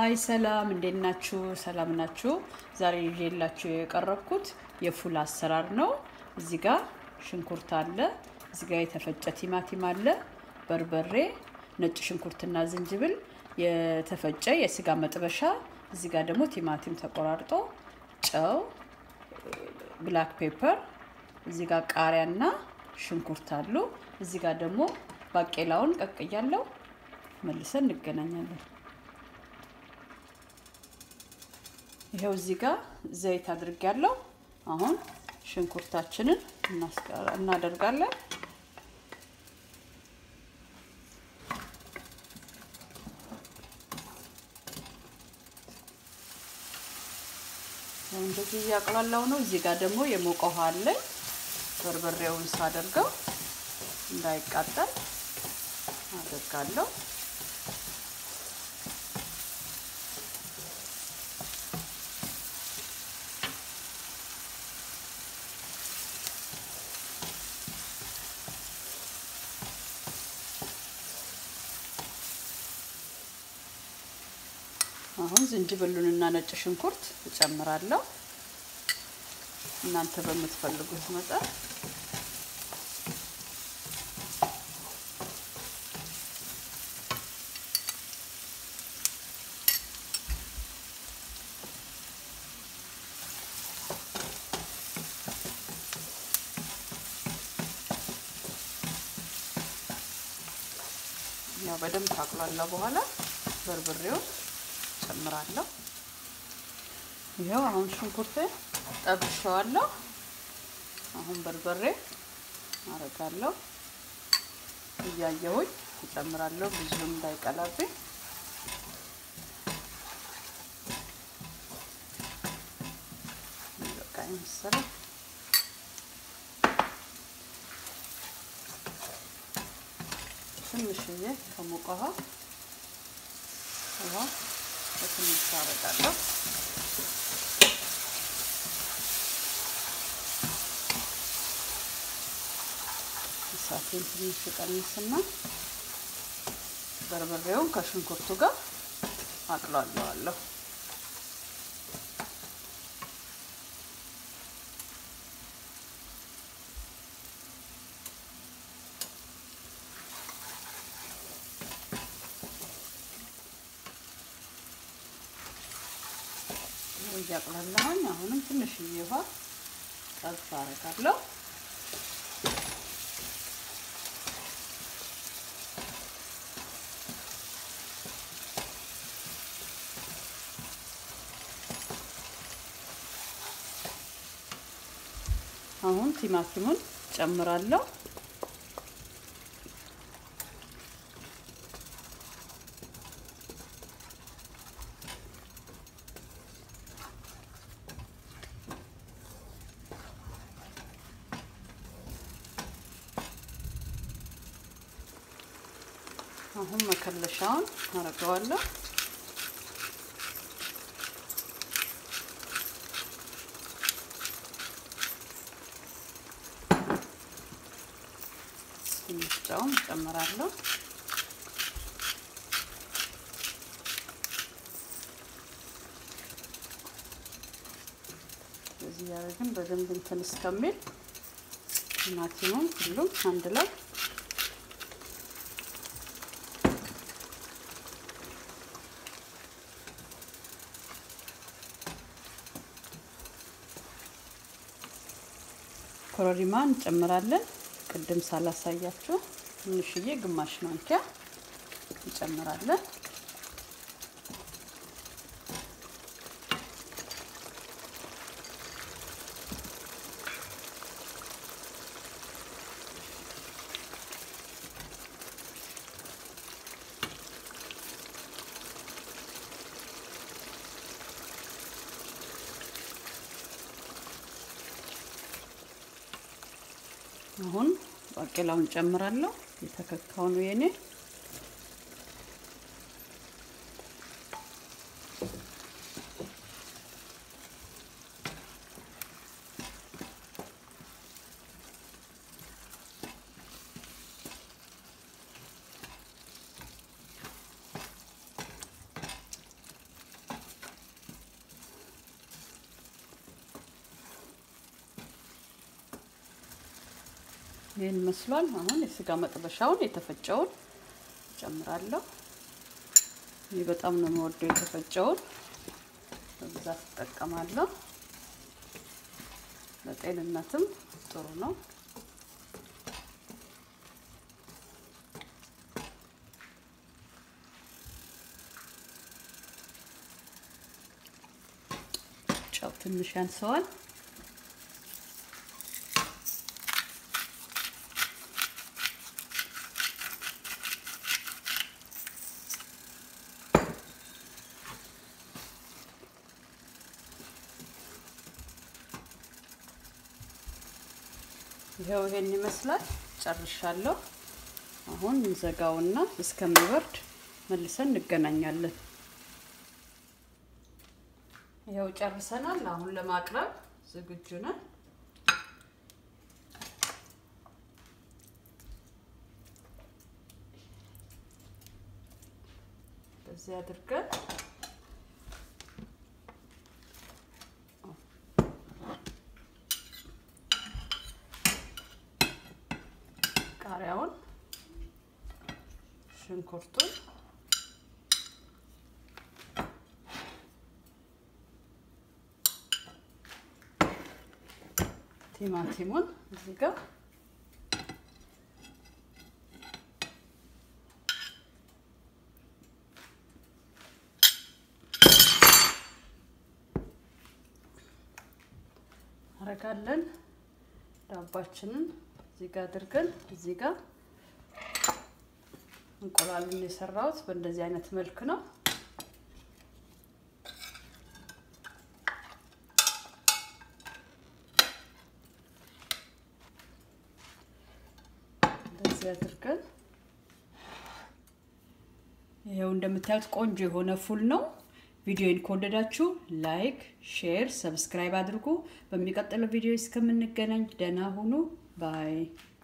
ሀይ ሰላም፣ እንዴት ናችሁ? ሰላም ናችሁ? ዛሬ ይዤላችሁ የቀረብኩት የፉል አሰራር ነው። እዚህ ጋር ሽንኩርት አለ፣ እዚህ ጋር የተፈጨ ቲማቲም አለ፣ በርበሬ፣ ነጭ ሽንኩርትና ዝንጅብል፣ የተፈጨ የስጋ መጥበሻ፣ እዚህ ጋር ደግሞ ቲማቲም ተቆራርጦ፣ ጨው፣ ብላክ ፔፐር፣ እዚህ ጋር ቃሪያና ሽንኩርት አሉ። እዚህ ጋር ደግሞ ባቄላውን ቀቅያለሁ። መልሰን እንገናኛለን። ይኸው እዚህ ጋር ዘይት አድርጊያለሁ። አሁን ሽንኩርታችንን እናደርጋለን። እንደዚህ እያቅላላው ነው። እዚህ ጋር ደግሞ የሞቀ ውሃ አለኝ። በርበሬውን ሳደርገው እንዳይቃጠል አደርጋለሁ። አሁን ዝንጅብሉንና ነጭ ሽንኩርት እጨምራለሁ። እናንተ በምትፈልጉት መጠን ያው በደንብ ካቁላላ በኋላ በርበሬውን ጨምራለሁ። ይኸው አሁን ሽንኩርት ጠብሼዋለሁ። አሁን በርበሬ አረጋለሁ። እያየሁኝ እጨምራለሁ፣ ብዙም እንዳይቀላብኝ። በቃ መሰለኝ። ትንሽዬ ከሞቀ ውሃ ውሃ በትንሽ አረጋለሁ። እሳቴን ትንሽ ቀንስና በርበሬውን ከሽንኩርቱ ጋር አቅላለዋለሁ። እያቅላለሁኝ አሁንም ትንሽዬ ውሃ ጠብ አረጋለሁ። አሁን ቲማቲሙን ጨምራለሁ። አሁን መከለሻውን አረገዋለሁ። ትንሽ ጨውም እጨምራለሁ። እዚህ ያደረግን በደንብ እንትን እስከሚል ቲማቲሙም ሁሉም አንድ ላይ ኮረሪማ እንጨምራለን። ቅድም ሳላሳያችሁ ትንሽዬ ግማሽ ማንኪያ እንጨምራለን። አሁን ባቄላውን ጨምራለሁ። የተከካው ነው የኔ። ይህን መስሏል። አሁን የስጋ መጥበሻውን የተፈጨውን ጨምራለሁ። ይህ በጣም ነው የምወደው የተፈጨውን በብዛት እጠቀማለሁ። ለጤንነትም ጥሩ ነው። ጨው ትንሽ ያንሰዋል። ይኸው ይሄን ይመስላል። ጨርሻለሁ። አሁን እንዘጋውና እስከሚበርድ መልሰን እንገናኛለን። ይኸው ጨርሰናል። አሁን ለማቅረብ ዝግጁ ነን። በዚህ አድርገን ቃሪያውን፣ ሽንኩርቱን ቲማቲሙን እዚህ ጋር አረጋለን። ዳባችንን እዚህ ጋር አድርገን እዚህ ጋር እንቁላሉን የሰራሁት በእንደዚህ አይነት መልክ ነው። እንደዚህ አድርገን ይኸው እንደምታዩት ቆንጆ የሆነ ፉል ነው። ቪዲዮን ከወደዳችሁ ላይክ፣ ሼር፣ ሰብስክራይብ አድርጉ። በሚቀጥለው ቪዲዮ እስከምንገናኝ ደህና ሁኑ ባይ